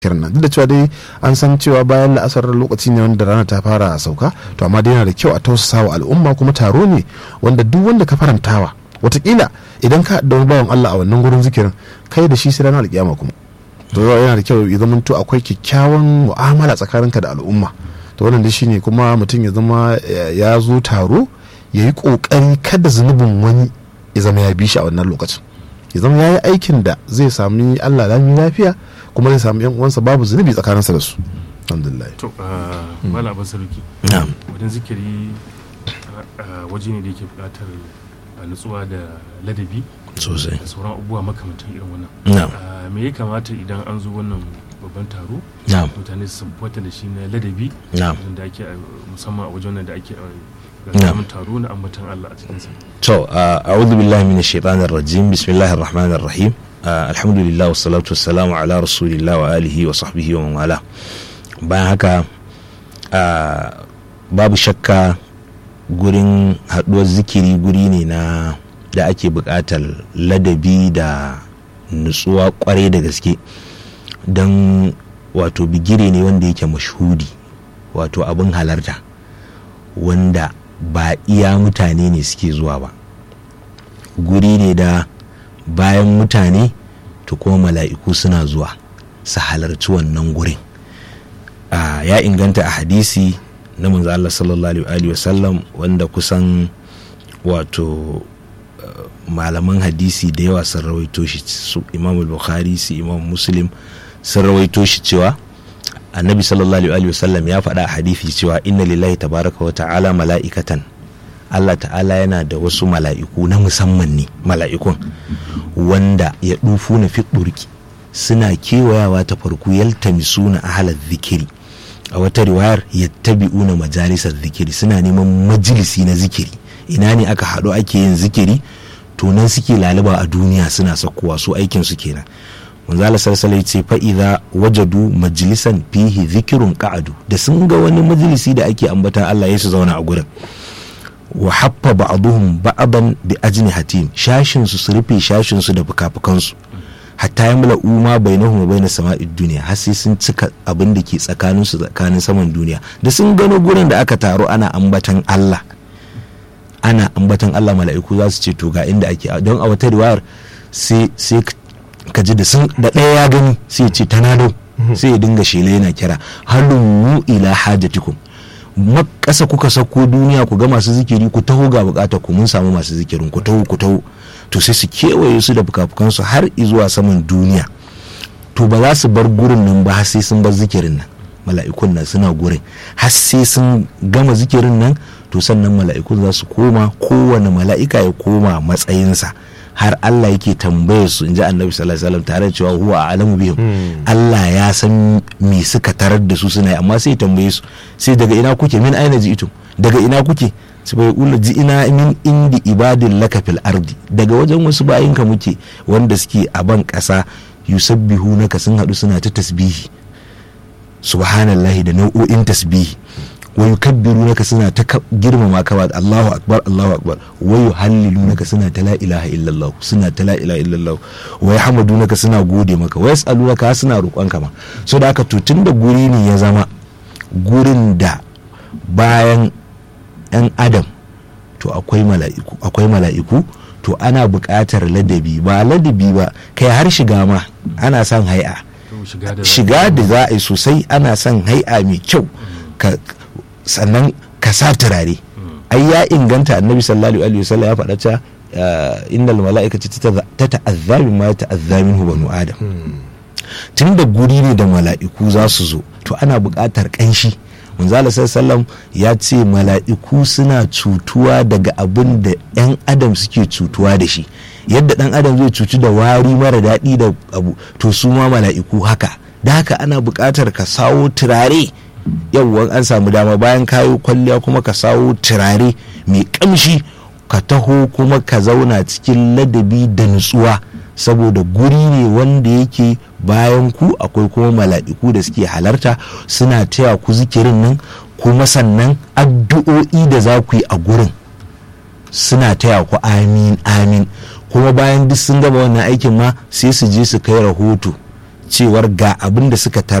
kiran nan duk da cewa dai an san cewa bayan la'asar lokaci ne wanda rana ta fara sauka to amma dai yana da kyau a tausasa wa al'umma kuma taro ne wanda duk wanda ka farantawa watakila idan ka da wani bawan Allah a wannan gurin zikirin kai da shi sai ranar alkiyama kuma to yana da kyau ya zama to akwai kyakkyawan mu'amala tsakaninka da al'umma to wannan dai shine kuma mutum ya zama ya zo taro ya yi kokari kada zunubin wani ya zama ya bi shi a wannan lokacin ya zama ya yi aikin da zai sami Allah lami lafiya kuma zai samu yan uwansa babu zunubi tsakaninsa da su alhamdulillah to mala abin sarki wajen zikiri waje ne da yake buƙatar nutsuwa da ladabi sosai da sauran abubuwa makamantan irin wannan na'am me ya kamata idan an zo wannan babban taro na'am mutane su sabbata da shi na ladabi na'am da ake musamman a wajen da ake Na'am. gamin taro na ambatan Allah a cikinsa to a'udhu billahi minash shaitanir rajim bismillahir rahmanir rahim alhamdulillah wassalatu wassalamu ala rasulillah wa alihi wa sahbihi wa man wala bayan haka ah, babu shakka gurin haduwar zikiri guri ne na da ake buƙatar ladabi da nutsuwa kwarai da gaske don wato bigire ne wanda yake mashhudi wato abin halarta wanda ba iya mutane ne suke zuwa ba guri ne da bayan mutane to kuma mala'iku suna zuwa su halarci wannan gurin Ah, ya inganta a hadisi na manzo Allah sallallahu alaihi wa sallam wanda kusan wato uh, malaman hadisi da yawa sun rawaito shi su imam bukhari su imam muslim sun rawaito shi cewa annabi sallallahu alaihi wa sallam ya faɗa a hadisi cewa inna lillahi tabaraka wa ta'ala mala'ikatan Allah ta'ala yana da wasu mala'iku na musamman ne mala'ikun wanda ya dufu na fi suna kewayawa ta farko yaltamisuna ahalar zikiri a wata riwayar yattabi'una majalisar zikiri suna neman majalisi na zikiri ina ne aka haɗu ake yin zikiri to nan suke laluba a duniya suna sakkowa su aikin su kenan manzo Allah sallallahu alaihi ce fa idza wajadu majlisan fihi zikirun qa'adu da sun ga wani majalisi da ake ambatan Allah ya su zauna a gurin wa haffa ba'dhum ba'dan bi ajnihatin shashin su su rufe shashin su da fukafukansu hatta ya mula uma bai na huma bai na sama'id duniya har sai sun cika abin da ke tsakanin su tsakanin saman duniya da sun gano gurin da aka taro ana ambatan Allah ana ambatan Allah mala'iku za su ce to ga inda ake don a wata riwayar sai sai ka ji da sun da ɗaya ya gani sai ya ce tanado sai ya dinga shela yana kira halummu ila hajatikum makasa kuka sako duniya ku ga masu zikiri ku taho ga bukatar ku mun samu masu zikirin ku taho ku taho to sai su kewaye su da fukafukansu har zuwa saman duniya to ba za su bar gurin nan ba har sai sun bar zikirin nan mala'ikun nan suna gurin har sai sun gama zikirin nan to sannan mala'ikun za su koma kowane mala'ika ya koma matsayinsa har Allah yake tambayar su in ji annabi sallallahu alaihi wasallam tare da cewa huwa alamu bihim Allah ya san me suka tarar da su suna yi amma sai ya tambaye su sai daga ina kuke min aina ji ito daga ina kuke su bai ula ji ina min indi ibadin laka fil ardi daga wajen wasu bayinka muke wanda suke a ban kasa yusabbihu naka sun hadu suna ta tasbihi subhanallahi da nau'o'in tasbihi wa yukabbiru naka suna ta ka- girmama ka ba Allahu akbar Allahu akbar wa yuhallilu naka suna ta la ilaha illallah suna ta la ilaha illallah wa yahmadu naka suna gode maka wa yasalu naka suna roƙon ka ma so da haka to tunda guri ne ya zama gurin da bayan yan adam to akwai mala'iku akwai mala'iku to ana buƙatar ladabi ba ladabi ba kai har shiga ma ana son hai'a to shiga da shiga da za a yi sosai ana son hai'a mai kyau ka sannan ka sa turare ai ya inganta annabi sallallahu alaihi wasallam ya faɗa cewa uh, innal mala'ikata ta ta'azza ma ta'azza minhu banu adam tun da guri ne da mala'iku za su zo to ana buƙatar ƙanshi manzala sallam ya ce mala'iku suna cutuwa daga abin da 'yan adam suke cutuwa da shi yadda ɗan adam zai cutu da wari mara daɗi da abu to su ma mala'iku haka da haka ana buƙatar ka sawo turare yawwan an samu dama bayan kayo kwalliya kuma ka sawo turare mai ƙamshi ka taho kuma ka zauna cikin ladabi da nutsuwa saboda guri ne wanda yake bayan ku akwai kuma mala'iku da suke halarta suna taya ku zikirin nan kuma sannan addu'o'i da za ku yi a gurin suna taya ku amin amin kuma bayan duk sun gaba wannan aikin ma sai su je su kai rahoto cewar ga abin da suka tara